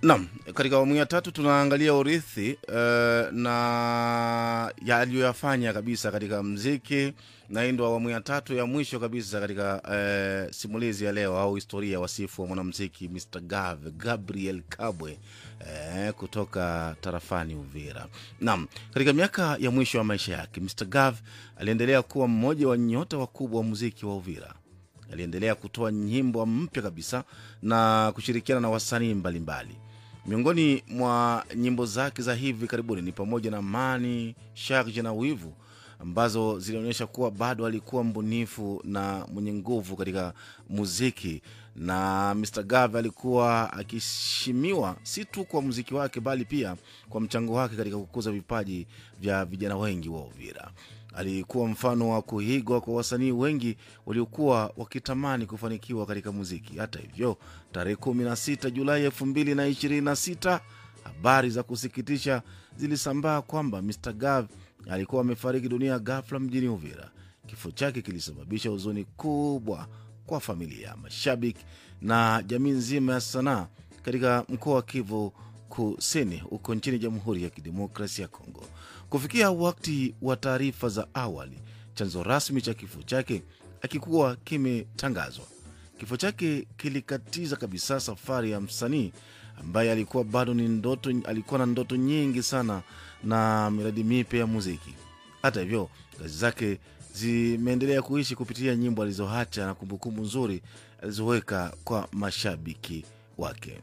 Naam, katika awamu ya tatu tunaangalia urithi uh, na yaliyoyafanya kabisa katika mziki, na hii ndo awamu ya tatu ya mwisho kabisa katika uh, simulizi ya leo au historia ya wasifu wa mwanamziki Mr Gav Gabriel Kabwe uh, kutoka tarafani Uvira. Naam, katika miaka ya mwisho ya maisha yake Mr Gav aliendelea kuwa mmoja wa nyota wakubwa wa muziki wa Uvira aliendelea kutoa nyimbo mpya kabisa na kushirikiana na wasanii mbalimbali. Miongoni mwa nyimbo zake za hivi karibuni ni pamoja na Mani, Sharje na Wivu ambazo zilionyesha kuwa bado alikuwa mbunifu na mwenye nguvu katika muziki, na Mr Gav alikuwa akiheshimiwa si tu kwa muziki wake bali pia kwa mchango wake katika kukuza vipaji vya vijana wengi wa Uvira. Alikuwa mfano wa kuigwa kwa wasanii wengi waliokuwa wakitamani kufanikiwa katika muziki. Hata hivyo, tarehe 16 Julai 2026 habari za kusikitisha zilisambaa kwamba Mr Gav alikuwa amefariki dunia ghafla mjini Uvira. Kifo chake kilisababisha huzuni kubwa kwa familia, mashabiki na jamii nzima ya sanaa katika mkoa wa Kivu Kusini huko nchini Jamhuri ya Kidemokrasia ya Kongo. Kufikia wakati wa taarifa za awali, chanzo rasmi cha kifo chake akikuwa kimetangazwa. Kifo chake kilikatiza kabisa safari ya msanii ambaye alikuwa bado ni ndoto, alikuwa na ndoto nyingi sana na miradi mipya ya muziki. Hata hivyo, kazi zake zimeendelea kuishi kupitia nyimbo alizoacha na kumbukumbu nzuri alizoweka kwa mashabiki wake.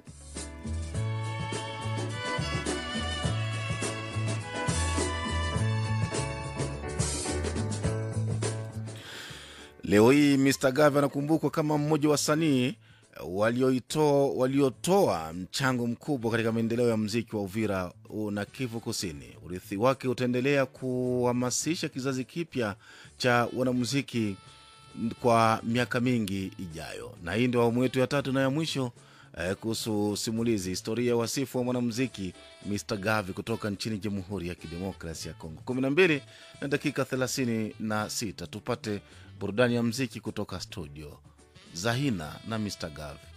Leo hii Mr Gav anakumbukwa kama mmoja wa wasanii walioitoa waliotoa mchango mkubwa katika maendeleo ya mziki wa Uvira na Kivu Kusini. Urithi wake utaendelea kuhamasisha kizazi kipya cha wanamuziki kwa miaka mingi ijayo, na hii ndio awamu yetu ya tatu na ya mwisho eh, kuhusu simulizi historia ya wasifu wa mwanamuziki Mr Gavi kutoka nchini Jamhuri ya Kidemokrasi ya Kongo. 12 na dakika 36 tupate burudani ya mziki kutoka studio Zahina na Mr Gavi.